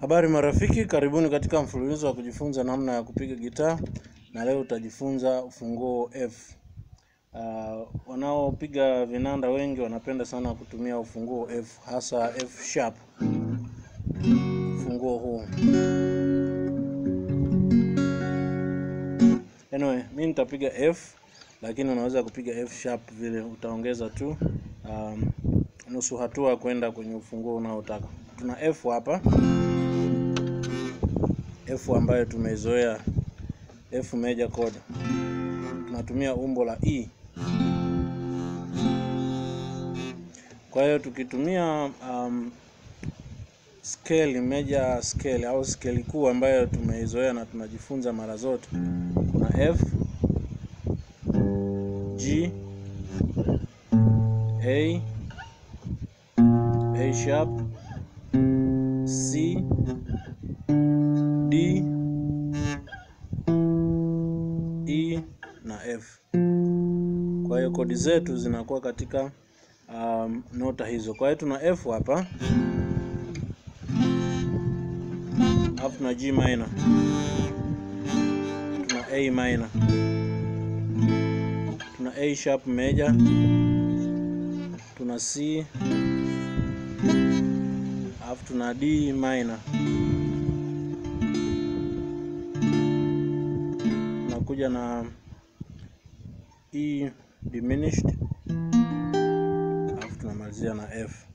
Habari marafiki, karibuni katika mfululizo wa kujifunza namna ya kupiga gitaa, na leo utajifunza ufunguo F. Uh, wanaopiga vinanda wengi wanapenda sana kutumia ufunguo F, hasa F sharp. Ufunguo huu. Anyway, mimi nitapiga F, lakini unaweza kupiga F sharp vile, utaongeza tu um, nusu hatua kwenda kwenye ufunguo unaotaka. Tuna F hapa. F ambayo tumeizoea F major chord. Tunatumia umbo la E. Kwa hiyo tukitumia um, scale major scale au scale kuu ambayo tumeizoea na tunajifunza mara zote, kuna F, G, A, A sharp, C, D, E na F. Kwa hiyo kodi zetu zinakuwa katika um, nota hizo. Kwa hiyo tuna F hapa, alafu tuna G minor, tuna A minor, tuna A sharp major, tuna C, alafu tuna D minor kuja na E diminished alafu tunamalizia na F.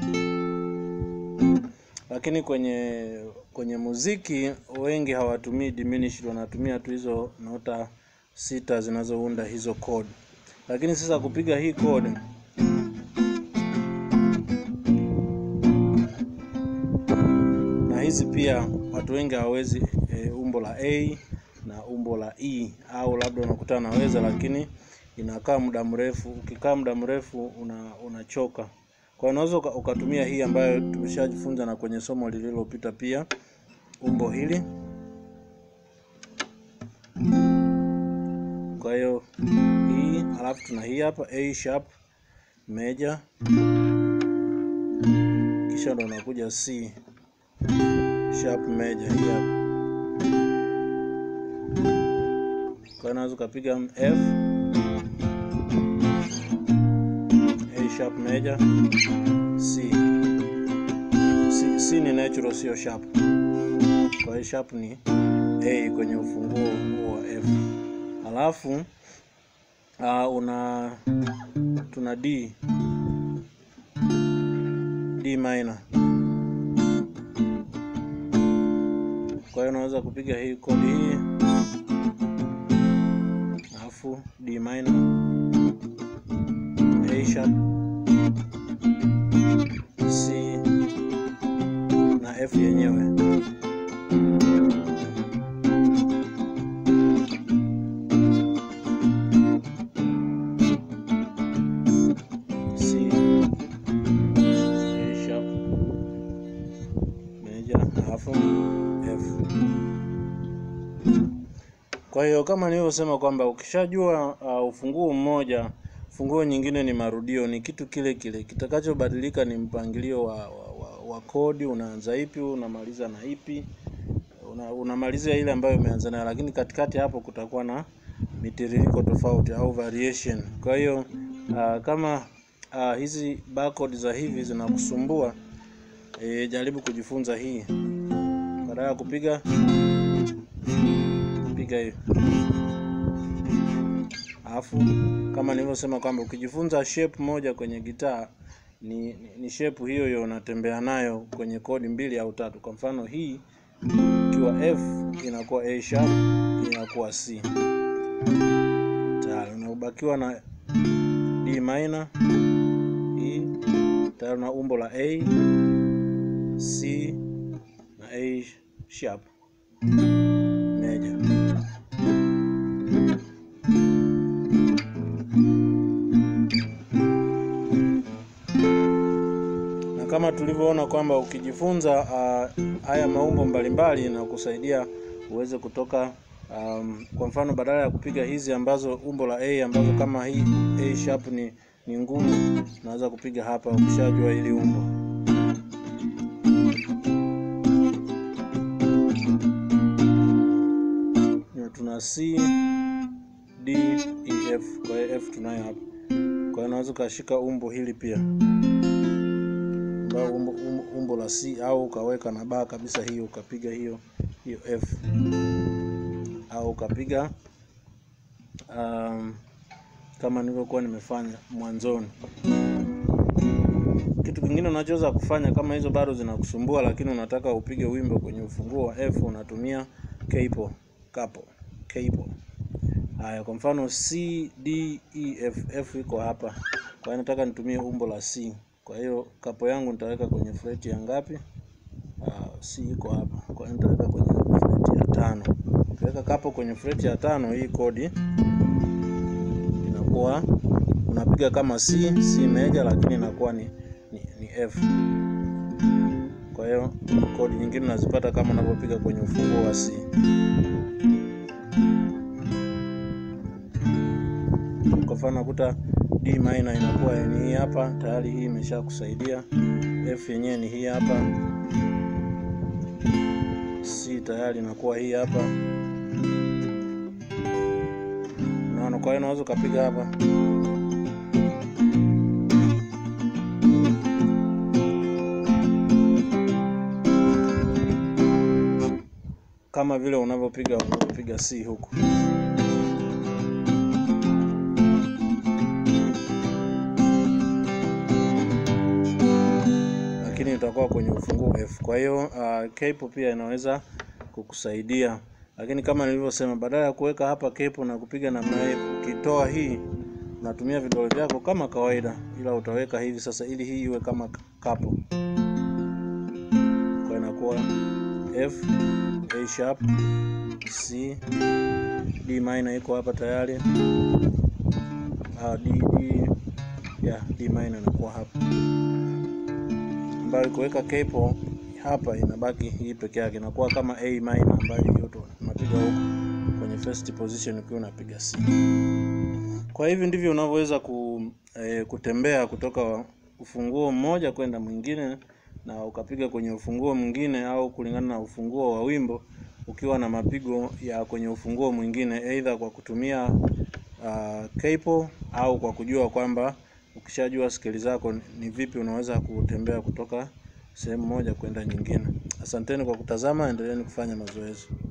Lakini kwenye kwenye muziki wengi hawatumii diminished, wanatumia tu hizo nota sita zinazounda hizo chord. Lakini sasa kupiga hii chord na hizi pia watu wengi hawawezi e, umbo la A na umbo la E au labda unakuta naweza, lakini inakaa muda mrefu. Ukikaa muda mrefu una unachoka. Kwa hiyo unaweza ukatumia hii ambayo tumeshajifunza na kwenye somo lililopita pia, umbo hili. Kwa hiyo hii, alafu tuna hii hapa A sharp major, kisha ndo unakuja C sharp major hii hapa kwa unaweza ukapiga F A sharp major C. C. C ni natural, sio sharp. Kwa hiyo sharp ni A kwenye ufunguo huo wa F. Halafu uh, una tuna D D minor. Kwa hiyo unaweza kupiga hii kodi hii alafu D minor, A sharp, C na F yenyewe. C, A sharp, major, alafu F. Kwa hiyo kama nilivyosema kwamba ukishajua uh, ufunguo mmoja, funguo nyingine ni marudio, ni kitu kile kile. Kitakachobadilika ni mpangilio wa, wa, wa, wa kodi. Unaanza ipi, unamaliza na ipi, una, unamalizia ile ambayo umeanza nayo, lakini katikati hapo kutakuwa na mitiririko tofauti au variation. Kwa hiyo uh, kama uh, hizi barcode za hivi zinakusumbua, e, jaribu kujifunza hii badala ya kupiga piga hiyo. Alafu kama nilivyosema kwamba ukijifunza shape moja kwenye gitaa ni, ni, ni shape hiyo hiyo unatembea nayo kwenye kodi mbili au tatu. Kwa mfano hii ikiwa F inakuwa A sharp, inakuwa C tayari, unabakiwa na D minor, hii tayari na umbo la A, C na A sharp major. Kama tulivyoona kwamba ukijifunza uh, haya maumbo mbalimbali na kusaidia uweze kutoka um, kwa mfano badala ya kupiga hizi ambazo umbo la A ambazo kama hii A sharp ni, ni ngumu, unaweza kupiga hapa ukishajua hili umbo. C D E F. Kwa hiyo F tunayo hapa. Kwa hiyo unaweza ukashika umbo hili pia ambao umbo, umbo, umbo la C au ukaweka na baa kabisa hiyo ukapiga hiyo hiyo F au ukapiga um, kama nilivyokuwa nimefanya mwanzoni. Kitu kingine unachoweza kufanya kama hizo bado zinakusumbua, lakini unataka upige wimbo kwenye ufunguo wa F, unatumia capo capo capo. Haya, kwa mfano C D E F, F iko hapa, kwa hiyo nataka nitumie umbo la C. Kwa hiyo kapo yangu nitaweka kwenye freti ya ngapi? Uh, C iko hapa, kwa hiyo nitaweka kwenye freti ya tano. Ukiweka kapo kwenye freti ya tano, hii kodi inakuwa unapiga kama C C meja, lakini inakuwa ni, ni, ni F. Kwa hiyo kodi nyingine unazipata kama unavyopiga kwenye ufunguo wa C. Kwa mfano nakuta D minor inakuwa ni hii hapa, tayari hii imesha kusaidia. F yenyewe ni hii hapa, C tayari inakuwa hii hapa. Unaona, kwa hiyo unaweza ukapiga hapa kama vile unavyopiga unavyopiga C huku. Lakini utakuwa kwenye ufunguo F. Kwa hiyo uh, capo pia inaweza kukusaidia, lakini kama nilivyosema, badala ya kuweka hapa capo na kupiga namna hii, ukitoa hii unatumia vidole vyako kama kawaida, ila utaweka hivi sasa, ili hii iwe kama kapo, kwa inakuwa F A sharp C D minor iko hapa tayari. Uh, D D yeah, D minor inakuwa hapa, ambayo kuweka capo hapa inabaki hii peke yake, inakuwa kama A minor ambayo yote unapiga huko kwenye first position ukiwa unapiga C. Kwa hivi ndivyo unavyoweza ku, eh, kutembea kutoka ufunguo mmoja kwenda mwingine na ukapiga kwenye ufunguo mwingine au kulingana na ufunguo wa wimbo ukiwa na mapigo ya kwenye ufunguo mwingine, aidha kwa kutumia uh, capo au kwa kujua kwamba ukishajua skeli zako ni vipi unaweza kutembea kutoka sehemu moja kwenda nyingine. Asanteni kwa kutazama, endeleeni kufanya mazoezi.